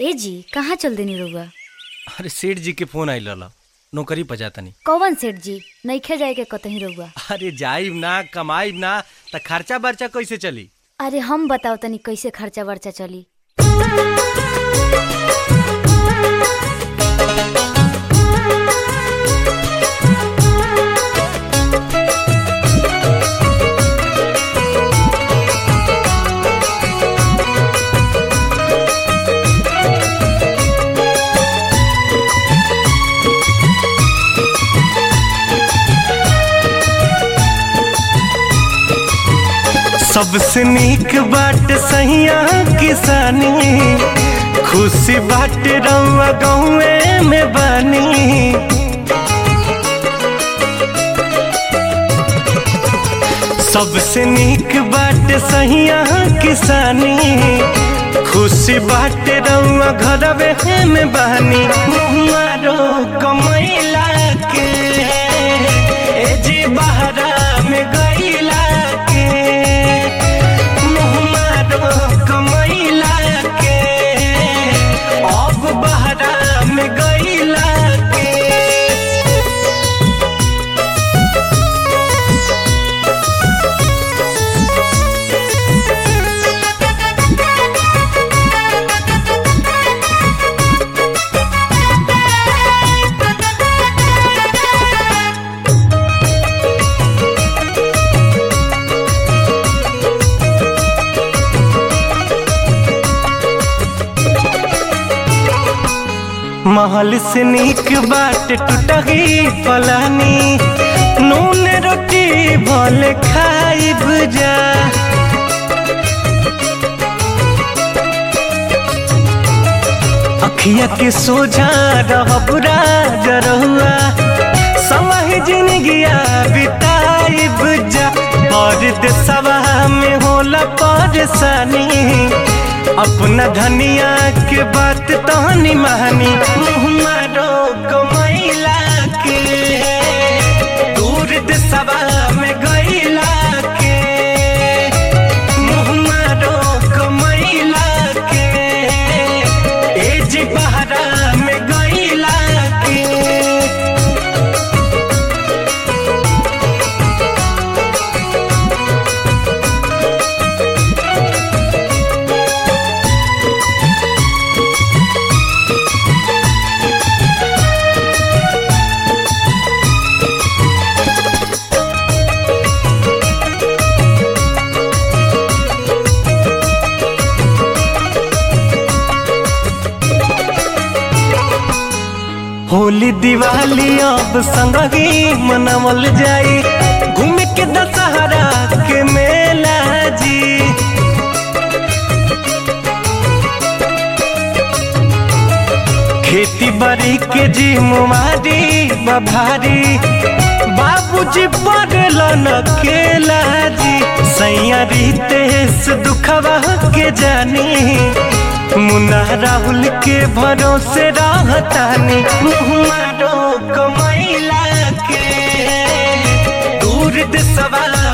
ए जी कहाँ चल देनी रउआ अरे सेठ जी के फोन आइल रहल नौकरी पर जातनी कौन सेठ जी नइखे जाए के कतही रउआ अरे जाइब ना कमाइब ना त खर्चा बर्चा कैसे चली अरे हम बताओ तनी कैसे खर्चा वर्चा चली सबसे नीक बाट सहिया किसानी खुशी बाट रउआ गौए में बानी सबसे नीक बाट सहिया किसानी खुशी बाट रउआ घरवे में बानी मारो कमैला के ए जी बहरा में गईला के मुहमारो कमैला के अब बहरा में गईला के महल से नीक बाट टूटही फलानी नून रोटी भले खाइब जा अखिया के सोझा रहब राजरहुआ समय जिंदगिया बिताइब जा परदेसवा में होला परेशानी अपना धनिया के बात तहनी महानी मारो कमैला के दूर देसवा में गईला के मुँह मारो कमैला के एज बहरा में गईला के होली दिवाली अब संगही मनावल जाई घूम के दशहरा के मेला जी खेती बाड़ी के जी मुमारी बभारी बाबूजी पड़ल न केला जी सैया रितेश दुखवा के जानी मुन्ना राहुल के भरोसे रहतानी मुँह मारो कमैला के दूर देशवा